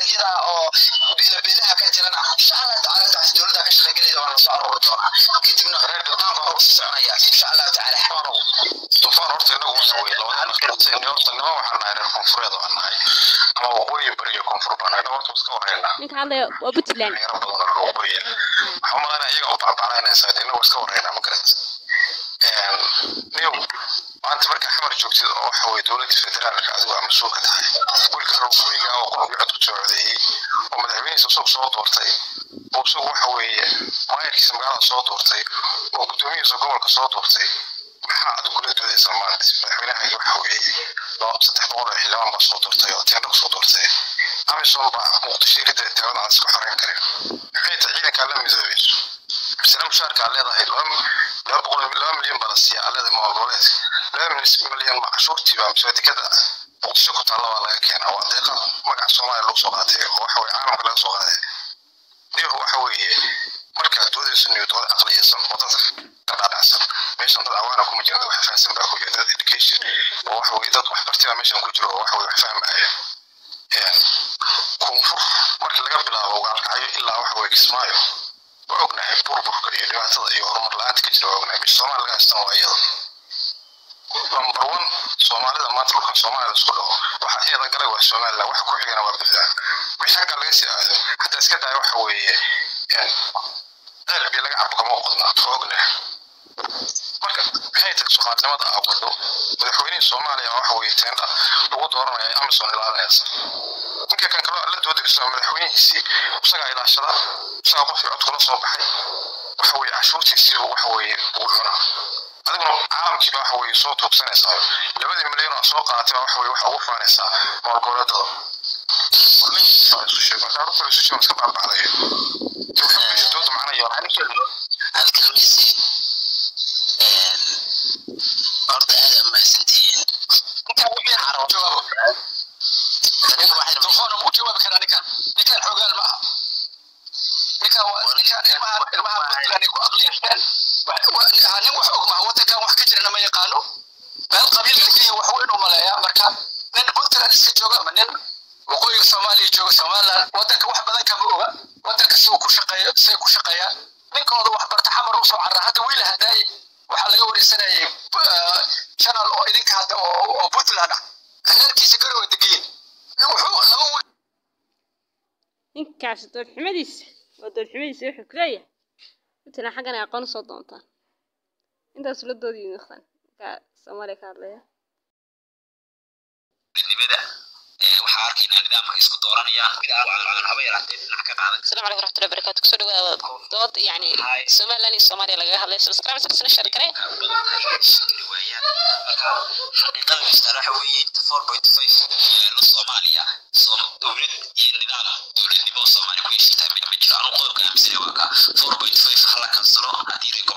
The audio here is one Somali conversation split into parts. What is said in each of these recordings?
goboleedyada oo beelabeelaha ka jirana insha allah tacaala taas dowladda ka shaqaygelayda waa lasoo aruuri doonaa kadibna dhaqaanka hor usii soconaya insha allah tacaala tufaan horta inagu waxa weye labada nafqatay horta nima waxaan nahay reer koonfureed waan nahay ama waqooyi bari iyo koonfur baan nahay horta iska wareynaa ninka hadlaya waa puntland dhalinyaro badan oo waqooyi waxaa umalayna iyaga u bacbaclaynaysaa inagu iska wareynaa ma garat new maanta marka xamar joogtid oo waxa weye dowladda federaalka adigu aa mas-uul ka tahay wiilka reer waqooyiga oo qurbi cod ku soo codeeyey oo madaxweynihiisa isagu soo doortay oo isagu waxa weeye maayarkiisa magaalada soo doortay oo guddoomiyihiisa gobolka soo doortay maxaa aad kula doodaysaa maanta madaxweynahaagi waxa weeye laba saddex boqol oo xildhibaan baa soo doortay oo teendha kusoo doortay amisom baa muqdisho iridda taagada aan iska xoreyn karin maxay tahay ciidankaa la midoobayso misna mushaarkaa leedahay laba boqol laba milyan baa la siiya aleeda maamul laba milyan ma cashuurtii baa mise dekada muqdisho ku taalla baa laga keenaa waa deeqa magaca soomaaliya lagu soo qaatay oo waxa weye caalamka laga soo qaaday niyo waxa weeye markaad doodayso niyo dood aqliyaysan oo dadka ka dhaadhacsan meeshan dad awaana kuma jira dad wax fahansan baa ku jira dad education oo waxa weye dad waxbartay baa meeshan ku jiro oo waxa weye wax fahmaya koonfur marka laga bilaabo gaalkacyo ilaa waxa weye kismaayo waa ognahay burburka iyo dhibaatada iyo horumar la-aanta ka jira waa ognahay meesha soomaali laga haystan waa iyada number one soomaalida maanta dhulkan soomaalida isku dhaho waxaa iyada galay waa somaliland waxa ku xigana waa puntland wixii xagga laga sii aado xataa iska daya waxa weeye ceel biyo laga cabo kama qodna waa ognahay marka maxay tahay soomaalinimada aa wado madaxweynihii soomaaliya waxa weeye teendha lagu dooranaya amazon ilaalinaysa ninka kan kaloo la doodaysa madaxweynihiisii isagaa ilaashada isagaa qofkii cod kula soo baxay waxa weeye cashuurtiisii waxa weeye uu cunaa adiguna caalamkiiba waxa weeye soo tuugsanaysaa labadii milyan oo soo qaadatay waxa weye waxa ugu faanaysaa maalgoboleedada isu sheego marka horta isu sheego iska baabacdayo dooda macna iyo halkamisi horta aad aa mahadsantihiin ninkan wixii carab jawaabo telefoona muu jawaabi karaa ninkan ninkan xoogaal maaha ninkan waa ninkan ilmaha ilmaha puntland ku aqliyeen nin wax og maha wadankan wax ka jirana ma yaqaano meel qabiil degan wax weyn u maleeyaa marka nin puntland iska jooga ama nin waqooyiga soomaaliya jooga somaliland wadanka wax badan kama oga wadanka si uu ku shaqeeyo say ku shaqeeyaan ninkooda wax barta xamar usoo carra hadda wiil hadaaye waxaa laga wareysanayay channel oo idinka hadda oo puntland ah reerkiisa garowa degayin wuxuu laba wiil ninkaas doodxumadiisa waa doodxumadiisa wuxuu ku leeyahay puntland xaggan ay aqoon usoo doontaan intaas la doodiyo noqdaan ninkaa soomaaliya ka hadlaya nimada waxaa arkaynaa nidaamka isku dooranayaan aan haba yaraatee dhinac ka qaadan السلام عليكم ورحمة الله وبركاته كسر دوت يعني سومالي سوماليا لقاها هذا سبسكرايب سبسنا شركة xaqiiqada mister waxa weeye inta four point five la soomaaliya dowlad iyo nidaam dowladnimo oo soomaali ku heshiitaa mid ma jiro anuu qodobka aaminsanay waa ka four point five hala kansalo haddii reer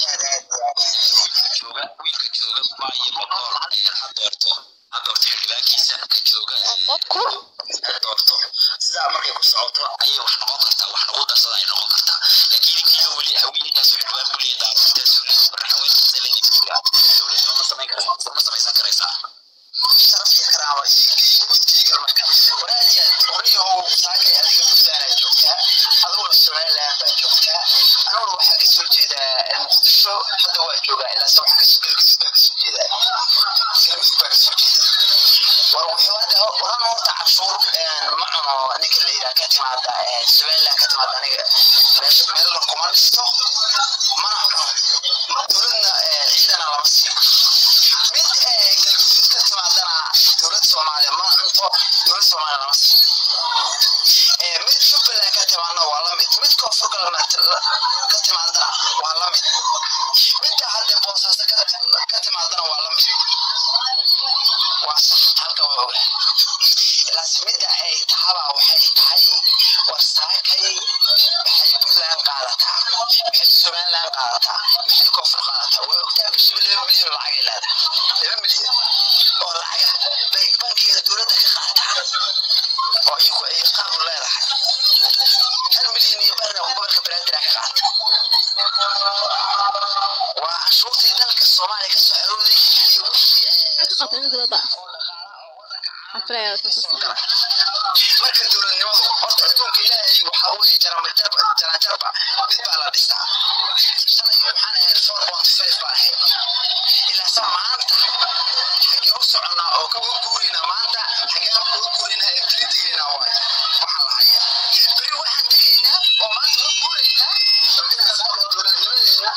jooga wiilka jooga maayo boqol ha doorto ha doorto xildhibaankiisa ka jooga dadku ha doorto sidaa markay ku socoto ayay wax noqon kartaa wax nagu darsada ay noqon kartaa laakiin ninkiiba weli haweeneydaas xildhibaan ku leeyahay daarintaas marxaweyntaas leeyahay dowladnimo ma samayn kartaa ma samaysan karaysaa sharaf iyo karaama igudkiiga marka waraajiya qoryahow saakay adiga puntland joogtaa adiguna somaliland baa joogtaa aniguna waxaa kasoo jeedaa muqdisho hadda waa joogaa ilaa se waxa kasoo galgudud baa kasoo jeedaa galgudud baa kasoo jeeda war wuxuu hadda waran horta cashuur ma cuno ninka la yidhaha ka timaada somaliland ka timaada aniga meesha meel la kuma dhisto mana cuno dowladna ciidana lama siiyo mid galgudud ka timaadana dowlad soomaaliya ma cunto dowlad soomaaliya lama siiyo mid jubbaland ka timaadna waa la mid mid koonfur galbeed ka timaadana waa la mid midda hadda boosaaso ka timaadana waa la mid waa halka waa ogaa ilaas midda ay tahaba waxay tahay war saakay maxay puntland qaadataa maxay somaliland qaadataa maxay koonfur qaadataa waa ogtaa bishiba laba milyan oo lacagay leedahay laba milyan oo lacaga bay bankiga dowladda ka qaataa oo iyagu ay qaab leedahay hal milyan iyo barna gobolka banaadir ka qaata waa cashuurtii dalka soomaaliya ka soo arooday iyo wixii Maxay ka qabtaan ninka dada? Aflaya ka soo marka dowladnimadu horta adduunka ilaahay waxaa weeye jaramajarba jaranjarba mid baa la dhisaa shalay waxaan ahayd four point five baan ahayd ilaasa maanta xagee u soconnaa oo ka guuraynaa maanta xagee uga guuraynaa ee beri tegaynaa waay waxaa la hayaa beri waxaan tegaynaa oo maanta uga guuraynaa inaan dowladnimadeena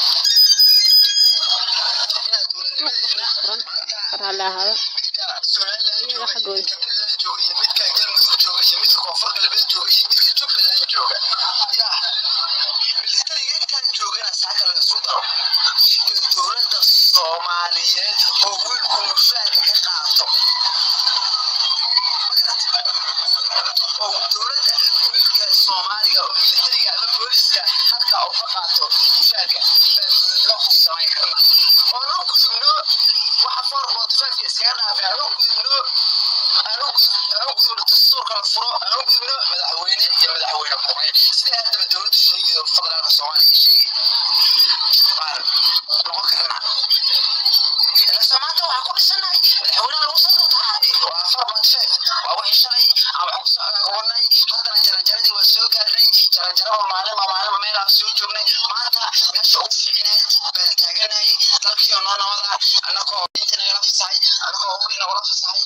inaan dowladnimadeena maanta raalli ahaada midka somaliland Iyaga jooga xaggooda. midka puntland jooga iyo midka galmudug jooga iyo midka koonfur galbeed jooga iyo midka jubbaland jooga ya militariga intaan joogana saaka la isu daro iyo dowladda soomaaliyeed oo wiilku mushaarka ka qaato ma garat oo dowladda wiilka soomaaliga oo militariga ama booliska halkaa uu ka qaato mushaarka baa dowladnimo ku samayn karna oo loo gudubno waxa four point five iskaga dhaafay aan u gudubno aan u gudub- aan u gudubno dastuurka la furo aan u gudubno madaxweyne iyo madaxweyne ku-xigeen sida haddaba dowladda sheegayda federaalka soomaaliya sheegay baan noqon karnaa ilase maanta waxaa ku dhisanahay madaxweynaha lagu soo doortaade waa four point five waa wixii shalay aan wax ku socdaanay haddana jaranjaradii waa soo gaarnay jaranjaraba maalinba maalinba meelaan soo joognay maanta meesha ugu fiicneed baan taaganahay dalkii oo noo nabada annagoo inta nagala fasahay annagoo hubkii nagala fasahay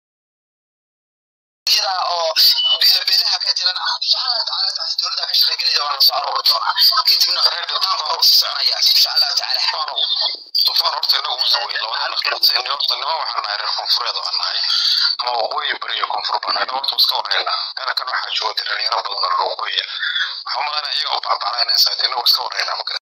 iyada oo beelabeelaha ka jiran insha allah tacaala taasi dowladda ka shaqaygelayda waa lasoo aroori doonaa kadibna reerdotaanka hor usii soconaya insha allah tacaala dufaan horta inagu musa wey labada horta nima waxaan nahay reer koonfureed oo aan nahay ama waqooyi bari iyo koonfur baan nahay horta iska warhaynaa kana kan waxaa jooga dhalinyaro badan oo waqooyiya waxaa umalaynaya iyaga u bacbaclaynaysaa inagu iska warhaynaa ma